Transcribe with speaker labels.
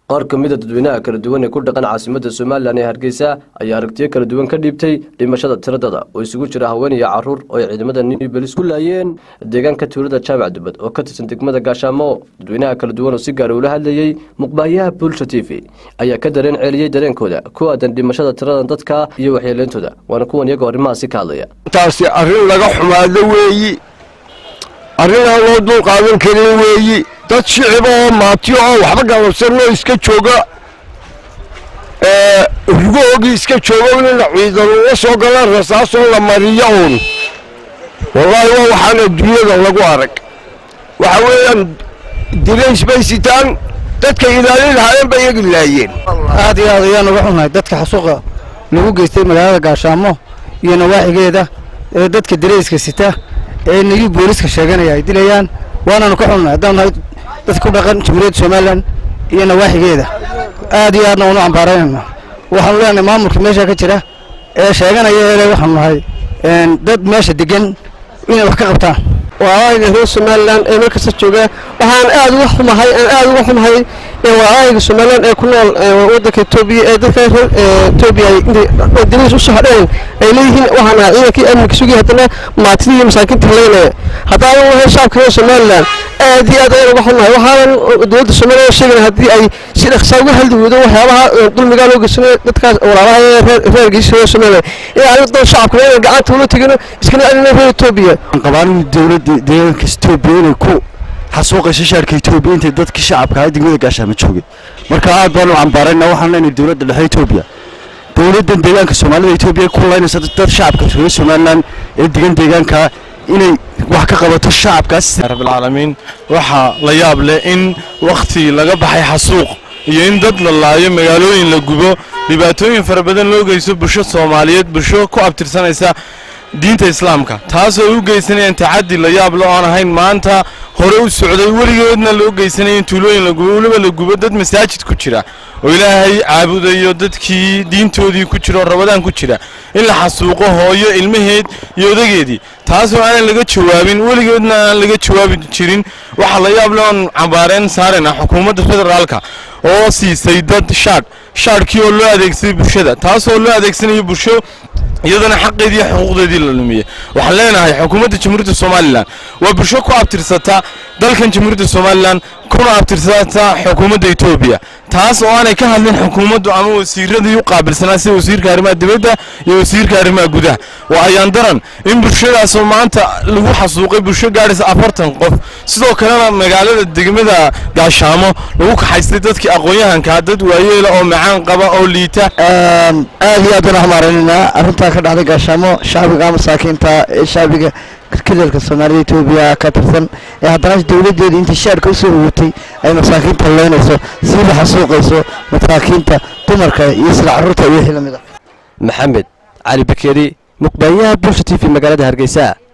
Speaker 1: qaar ka mida dadweynaha kala duwan ee ku dhaqan caasimadda somalilan ee hargeysa ayaa aragtiyo kala duwan ka dhiibtay dhimashada tiradada oo isugu jira haween iyo caruur oo ay ciidamada nibelis ku laayeen deegaanka tuulada jaamac dubad oo ka tirsan degmada gaashaamo dadweynaha kala duwan oo si gaara ula hadlayey muqbaayaha bulsha t v ayaa ka dareen ceeliyey dareenkooda ku aadan dhimashada tirada dadka iyo waxyeeleyntooda waana kuwan iyagoo arrimahaasi ka hadlaya
Speaker 2: taasi arrin laga xumaado weeyi arrin aan loo dul qaadan karin weeyi dad shiciba oo maatiyo oo waxba galabsanoo iska jooga rugahoogii iska jooga inna ciidan uga soo galaan rasaasoo la mariyo uun wallaahi waa waxaan adduunyada lagu arag waxa weeyaan dilays bay sitaan dadka ilaalin lahaayeen bay iyagu laayeen
Speaker 3: aad iyo aad ayaan uga xunnahay dadka xasuuqa lagu geystay magaalada gaashaamo iyo nawaaxigeeda ee dadka dirayska sita ee nayuu booliska sheeganaya ay dilayaan waanaanu ka xunnahay haddaan nahay dadka ku dhaqan jamhuuriyadda somalilan iyo nawaaxigeeda aad iyo aadna waanu cambaaraynayna waxaanu leenahay maamulka meesha ka jira ee sheeganaya ele waxaanu nahay dad meesha degan inay wax ka qabtaan
Speaker 4: waayga reer somalilan ee meel kasta jooga waxaan aad uga xumahay aan aad uga xumahay waayga somalilan ee ku nool waddanka etoobiya ee dadka reer etoobiya intay dariis u soo hadheen ay leeyihiin waxaan ahaa ciidankii amniga sugaya haddana maatidii iyo masaakiinta haleynaya haddaan u lahayn shacabka reer somalilan aad iyo aad ayaan uga xumahay waxaanan dowladda somalilan sheegana haddii ay si dhaqsaa uga haldi weydo waxyaabaha dulmigaa loo geysanayo dadkaas walaalaha reer reergiisa reer somalilan in aan dan shacabka inaan gacanta ula tegino iskana celino reer etoobiya
Speaker 3: qabaan dowladda deegaanka etoobiya inay ku xasuuqayso shaarka etoobiya intay dadkii shacabka ahaa degmada gaashaamo joogay marka aad baanu cambaarayna waxaan leenahay dowladda dhexe etoobiya dowladdan deegaanka soomaalida etoobiya ku laynaysa dad shacabka reer somalilan ee degan deegaanka inay wax ka qabato shacabkaas
Speaker 5: rabbilcaalamiin waxaa la yaab leh in wakhti laga baxay xasuuq iyo in dad la laayo magaalooyin la gubo dhibaatooyin fara badan loo geysto bulsho soomaaliyeed bulsho ku abtirsanaysa diinta islaamka taasoo u geysanayaan tacaddi la yaab le oon ahayn maanta hore u socday weligoodna loo geysanaya in tuulooyin la gubo weliba la gubo dad masaajid ku jira oo ilaahay caabudayo dadkii diintoodii ku jira oo rabadaan ku jira in la xasuuqo hooyo ilmaheed iyo odageedii taasoo aanan laga jawaabin weligoodna aan laga jawaabi jirin waxaa la yaab le oon cambaareen saarena xukuumadda federaalka oo siisay dad shaadh shaadhkii oo loo adeegsaday bulshada taasoo loo adeegsanayo bulsho iyadana xaqeedii iyo xuquuqdeedii la lumiyey waxaan leenahay xukuumadda jamhuuriyadda somalilan waa bulsho ku abtirsata dalkan jamhuuriyadda somalilan kuna abtirsata xukuumadda etoobiya taas oo aanay ka hadlin xukuumaddu ama wasiiradii u qaabilsanaa sida wasiirka arrimaha dibadda iyo wasiirka arrimaha gudaha waa ayaan daran in bulshadaasoo maanta lagu xasuuqay bulsho gaadhaysa afartan qof sidoo kalena magaalada degmada gaashaamo lagu kaxaystay dadkii aqoon-yahankaa dad waayeela oo macaan qaba oo liita
Speaker 3: aad iyo aad baan xamaaraynaynaa arrintaa ka dhacday gaashaamo shacbiga masaakiinta ee shacbiga kadelka soomaalida etoobiya ka tirsan ee haddana dowladdeeda intii shaarka usoo rogotay ay masaakiinta leynayso siiba xasuuqayso masaakiinta dumarka iyo sida carruurta iyo wixii lamid a
Speaker 1: maxamed cali bakeri muqbaayaha bulsha t v magaalada hargeysa